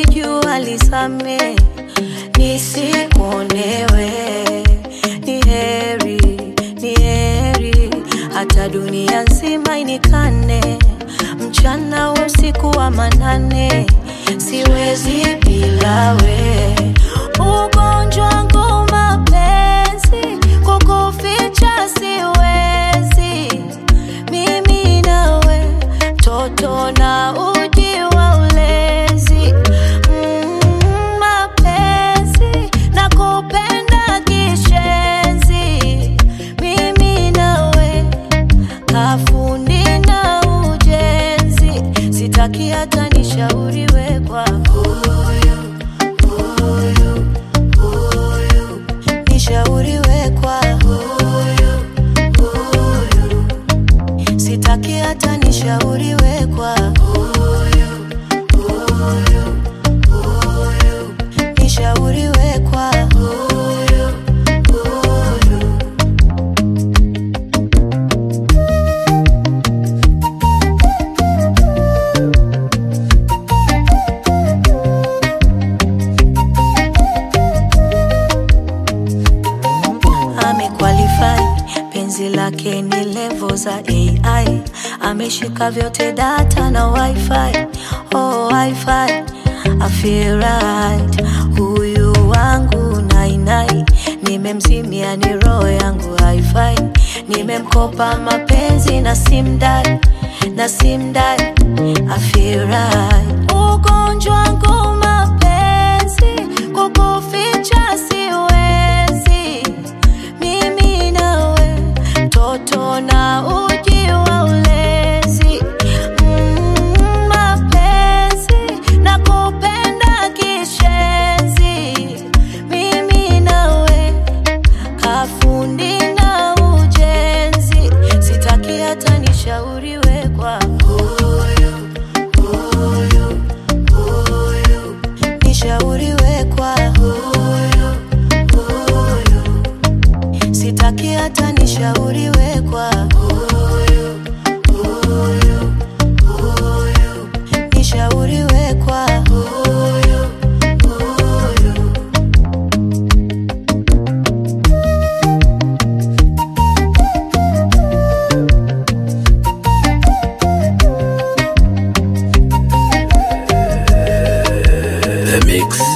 nilijua lisame nisikuonewe ni heri ni heri hata dunia nzima inikane mchana usiku wa manane siwezi bila we ugonjwa wangu mapenzi kukuficha siwezi mimi nawe toto na uji wa ulezi mm, mapenzi na kupenda kishenzi mimi nawe kafundi na ujenzi sitaki hata nishauriwe kwa huyu huyu huyu nishauriwe kwa huyu huyu sitaki hata nishauriwe kwa huyu huyu huyu nishauriwe kwa huyu huyu amequalify penzi lake ni levo za ai ameshika vyote data na wifi oh, wifi I feel right huyu wangu nainai nimemzimia ni roho yangu haifai nimemkopa mapenzi na simdai na simdai I feel right ugonjwa wangu mapenzi kukuficha siwezi mimi nawe toto na uji wa ulezi mm, mapenzi na kupenda kishenzi mimi nawe kafundi na ujenzi sitaki hata nishauriwe kwa huyu huyu huyu nishauriwe kwa huyu huyu sitaki hata nishauriwe kwa huyu huyu huyu nishauriwe kwa huyu huyu The Mix.